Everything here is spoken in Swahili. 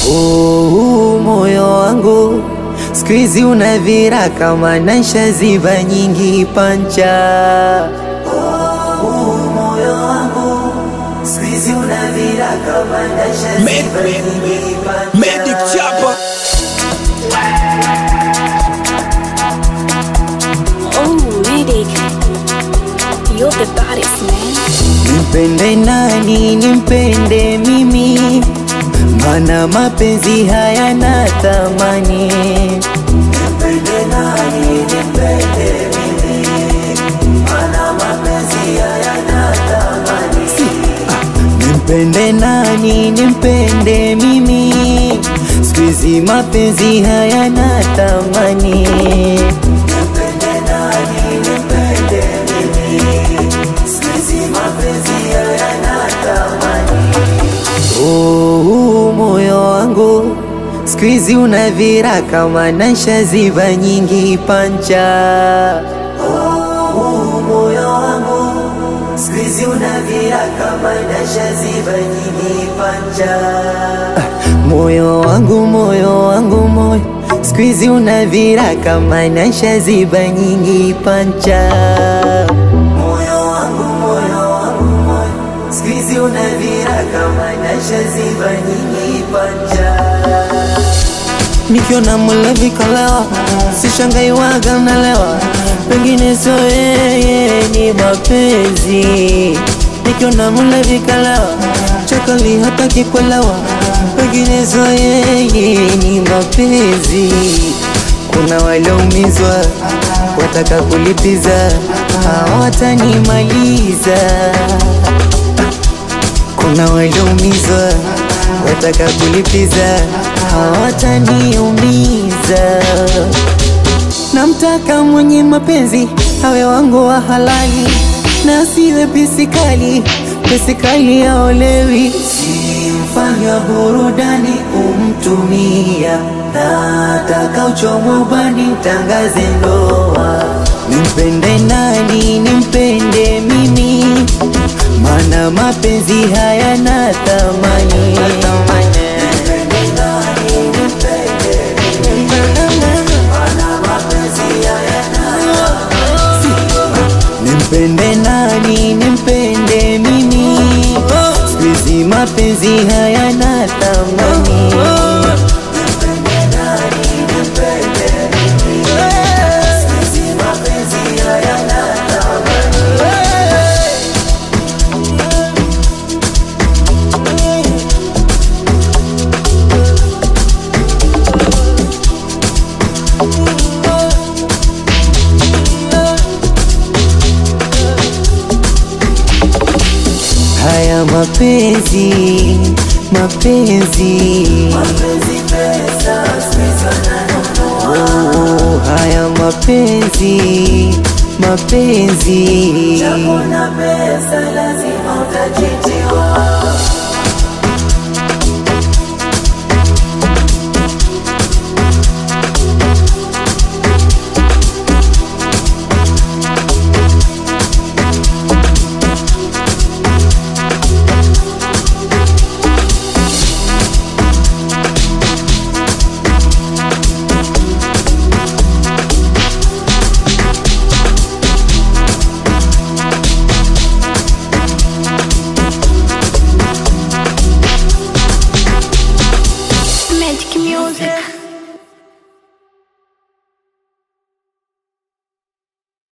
Oh, moyo wangu siku hizi unavira kama naisha ziba nyingi pancha. Oh, moyo wangu siku hizi unavira kama naisha ziba nyingi pancha. Medic Chapa Oh, Riddick. You're the baddest, man. Nimpende nani, nimpende mimi, mana mapenzi hayana thamani. Nimpende nani, nimpende mimi, mana mapenzi hayana thamani. Nimpende nani, nimpende mimi, siku hizi mapenzi hayana thamani. Nimpende nani, nimpende mimi, siku hizi mapenzi hayana thamani. Oh, moyo wangu siku hizi unavira kama naisha ziba nyingi pancha. Oh, moyo wangu siku hizi unavira kama naisha ziba nyingi pancha. Moyo wangu, moyo wangu, moyo siku hizi unavira kama naisha ziba nyingi pancha. Moyo wangu, moyo wangu, moyo siku hizi unavira kama naisha ziba nyingi pancha. Nikiona mlevi kalewa, sishangai waga nalewa, pengine sio yeye, ni mapenzi. Nikiona mlevi kalewa, chakali hataki kuelewa, pengine sio yeye, ni mapenzi. Kuna walioumizwa wataka kulipiza, hawatanimaliza kuna walioumizwa wataka kulipiza, hawataniumiza. Namtaka mwenye mapenzi awe wangu wa halali, na asiwe pisikali, pisikali aolewi. Simfanya burudani kumtumia, nataka uchomwe ubani, tangaze ndoa. Nimpende nani, nimpende mimi mana mapenzi hayana thamani. Nimpende nani, nimpende mimi, siku hizi mapenzi hayana thamani. Siku hizi mapenzi hayana Haya mapenzi, mapenzi, oh, haya mapenzi, mapenzi. Magic music.